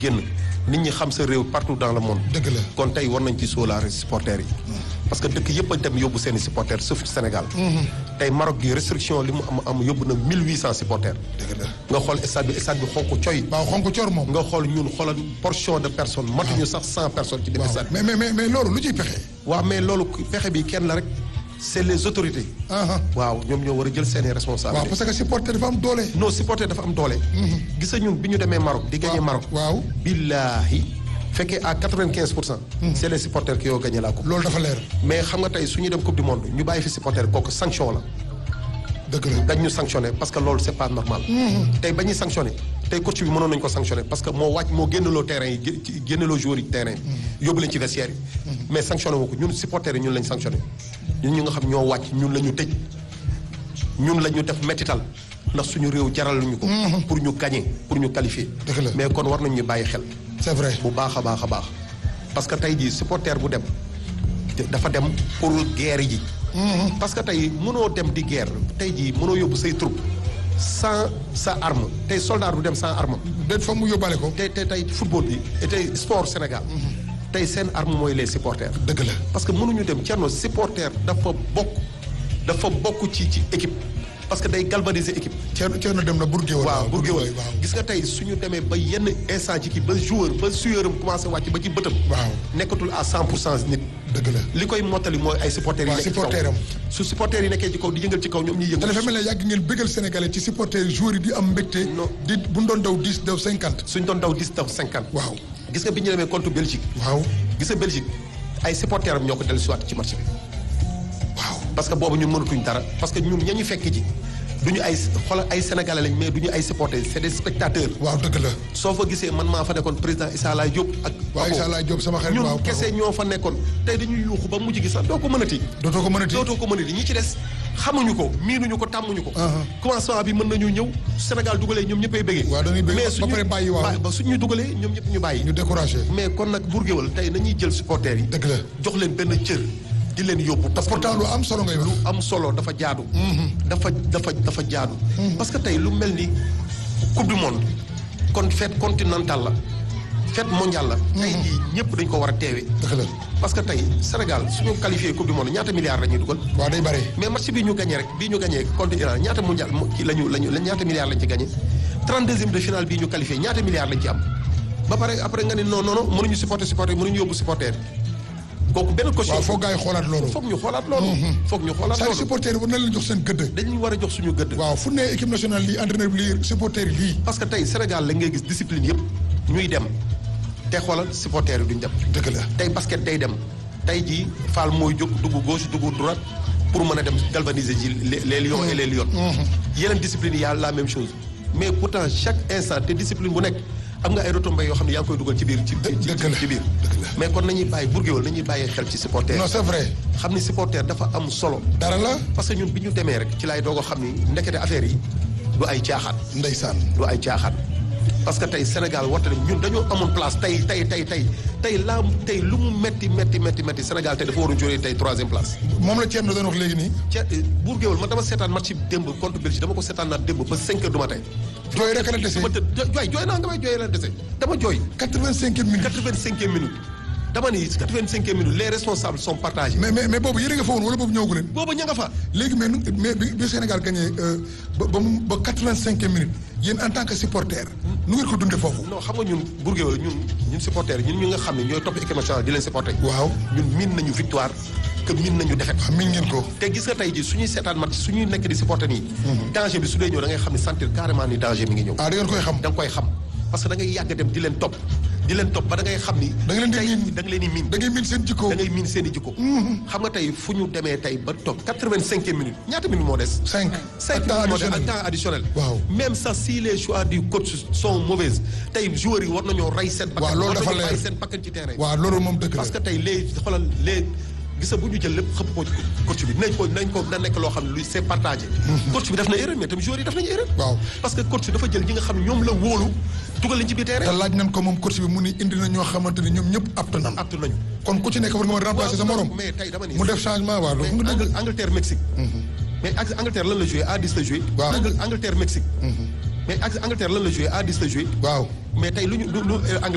génn nit ñi xam sa réew partout dans le monde. dëgg la kon tey war nañ ci sóolaare supporters yi. parce que dëkk yëpp a dem yóbbu seen i supporters sauf Sénégal. tey Maroc gi restriction li mu am am yóbbu na 1800 supporters. dëgg la nga xool stade bi stade bi xonk coy. waaw xonk coor moom. nga xool ñun xoolal portion de personnes matuñu sax 100 personnes ci biir waaw stade bi. mais mais mais mais loolu lu ciy pexe. waaw mais loolu pexe bi kenn la rek c'est les autorités. ah waaw ñoom ñoo war a jël seen i waaw responsabilités. parce que supporter dafa am doole. non supporter dafa am doole. gis nga ñun bi ñu demee Maroc di gagné Maroc. waaw billaahi fekkee à 95 pour cent. c'est les supporters qui ont gagné la coupe. loolu dafa leer. mais xam nga tey su ñu dem coupe du monde ñu bàyyi fi supporter kooku sanction la dëgg la dañ ñu sanctionné parce que loolu c'est pas normal. tey ba ñuy sanctionné tey coach bi mënoon nañu ko sanctionné parce que moo wàcc moo génneloo terrain yi gé- ci- génneloo joueurs yi terrain yi. yóbbu leen ci vestiaire yi. mais sanctionné wu ko ñun supporters yi ñun lañ sanctionné ñun ñu nga xam ñoo wàcc ñun la ñu tëj ñun la ñu def mettital ndax suñu réew jaral ñu ko. pour ñu gagner pour ñu qualifier. Dëgg la. mais kon war nañ ñu bàyyi xel. c'est vrai. bu baax a baax a baax parce que tey jii supporter bu dem te dafa dem pour guerre ji. parce que tey mënoo dem di guerre tey jii mënoo yóbbu say troupe sans sa arme tey soldat du dem sans arme. déet fa mu yóbbaale ko. tey tey tey football bi et tey sport Sénégal. tey seen arme mooy les supporters. dëgg la. parce que mënuñu dem Thierno supporter dafa bokk dafa bokk ci ci équipe parce que day galvaniser équipe. Thierno Thierno dem na Bourguéwal. waaw pour Bourguéwal géwal waaw. gis nga tey suñu demee ba yenn instant ci kii ba joueur ba sueur am commencé wàcc ba ci bëtam waaw nekkatul à 100 pour cent nit dëgg la. li koy mottali mooy ay supporters yi waaw nekk ci kaw supporter am. su supporters yi nekkee ci kaw di yëngal ci kaw ñoom ñuy te dafa yëngal mel ne yàgg ngeen bëggal sénégalais ci supporter joueurs yi di am mbégte. Non. di bu ñu doon daw 10 daw 50. suñ doon daw 10 daw 50 waaw gis nga bi ñu demee contre Belgique waaw gis nga Belgique ay supporters am ñoo ko dellu siwaat ci match bi waaw. parce que boobu ñun mënatuñ dara parce que ñun ña ñu fekk ji duñu ay xoolal ay sénégalais lañ mais duñu ay supporters c'est des spectateurs waaw dëgg la. soo fa gisee man maa fa nekkoon président Issa Laye Diop ak waaw Papo. Issa Laye Diop sama xarit waaw ñun kese ñoo fa nekkoon tey dañuy yuuxu ba mujj gi sax doo ko mënati dootoo ko mënati. dootoo ko mënati ñi ci des xamuñu ko miinuñu ko tàmmuñu ko Uh-huh. commencement bi mën nañu ñëw Sénégal dugalee ñoom ñëppay bëggee waaw dañuy bëgg mais ba suñu pare bàyyi waaw. ba- ba suñu dugalee ñoom ñëpp ñu bàyyi ñu découragé. mais kon nag Bourguéwal tey nañuy jël supporters yi dëgg la. jox leen benn cër di leen yóbbu parce que pourtant lu am solo ngay wax. lu am solo dafa jaadu dafa dafa dafa jaadu parce que tey lu mel ni coupe du monde kon fête continentale la fête mondiale la tey jii ñëpp dañ ko war a teewe dëgg la. parce que tey Sénégal suñu qualifié coupe du monde ñaata milliards la ñuy dugal waaw day bare. mais match bii ñu gagné rek bii ñu gagné contre Iran ñaata mondial mo- kii la ñu la ñu ñaata milliards lañ ci gagné 32e de finale bii ñu qualifié ñaata milliards lañ ci am ba pare après nga ne non non non mënuñu supporter supporter mënuñu yóbbu supporter kooku benn caution waaw foog gars yi xoolaat loolu. foog ñu xoolaat loolu foog ñu xoolaat saa loolu supporter yi war na leen jox seen gëdd. dañuy war a jox suñu gëdd waaw fu ne équipe nationale lii entraîneur bi lii supporter yi lii. parce que tey Sénégal la ngay gis discipline yëpp ñuy dem te xoolal supporter yi duñ dem dëgg la. tey basket day dem tey jii Fall mooy jóg dugg gauche dugg droite pour mën a dem galvaniser ji les les lions et les lionnes. yeneen discipline yi y a la même chose mais pourtant chaque instant te discipline bu nekk am nga ay retombées yoo xam ne yaa ngi koy dugal ci biir ci ci dëgg la ci biir. dëgg la. mais kon nañuy bàyyi Bourguéwal nañuy bàyyi xel ci supporter non c'est vrai. xam ni supporter dafa am solo. dara la. parce que ñun bi ñu demee rek ci laay doog a xam ni ndekete affaire yi du ay caaxaan. ndeysaan. du ay caaxaan parce que tey Sénégal warta dem ñun dañoo amoon place tey tey tey tey tey laa tey lu mu metti metti metti metti Sénégal tey dafa waroon jógee tey troisième place. moom la Thierno doon wax léegi nii. ca Bourguéwal man dama seetaan match bi démb contre Belgique dama ko seetaan naa démb ba 5 heures du matin. jooy rek la dese. ba tëdd jo- jooy jooy naa nga may jooy la dese dama jooy. 85 minutes. 85e minute dama ni 85e minute les responsables sont partagés. mais mais mais boobu yéen a nga fa woon wala boobu ñëwagu leen. booba ña nga fa. léegi mais nu- mais bi bi Sénégal gagné euh, ba ba mu ba 85 minutes yéen en tant que supporter nu ngeen ko dundee foofu. non xam nga ñun Bourguéwal ñun ñun supporters ñun ñu nga xam ne ñooy topp équipe nationale di leen supporter. waaw ñun miin nañu victoire que miin nañu défaite. waaw miin ngeen ko. te gis nga tey ji suñuy seetaan match suñuy nekk di supporter nii. danger bi su dee ñëw da ngay xam ne sentir carrément ni danger mi ngi ñëw. ah da ngeen koy xam. da nga koy xam parce que da ngay yàgg dem di leen topp di leen topp ba da ngay xam ni. da nga leen di tey miin da nga leen di miin. da ngay miin seen jikko. da ngay miin seen i jikko. xam nga tey fu ñu demee tey ba toog quatre-vingt-cinq minutes ñaata minutes moo des. 5. cinq temps minutes moo des additionnel. ak temps additionnel. Waaw. même sax si les choix du coach sont mauvaises tey joueurs yi war nañoo rey seen. waaw loolu dafa war nañoo leer. rey seen bakkan ci terrain. waaw loolu moom dëgg la. parce que tey les xoolal les gis nga bu ñu jël lépp xëpp ko ci coach bi nañ ko nañ ko na nekk loo xam ne luy c'est partagé. coach bi def na erreur mais tamit joueurs yi def nañu erreur. waaw. parce que coach bi dafa jël ñi nga xam ne ñoom la wóolu dugal leen ci biir te terrain. laaj nañ ko moom coach bi mu ni indi na ñoo xamante ni ñoom ñëpp apte nan. aptu nañu. kon ku ci nekk war nga mën a remplacer sa morom. mais tey dama ni. mu def changement waaw loolu mais nga dëgg. Angl- Angleterre Mexique. mais ak Angleterre lan la joué à 10 la joué. Waaw. Angl- Angleterre Mexique. mais ak Angleterre lan la joué à 10 la joué. waaw. mais tey lu ñu lu lu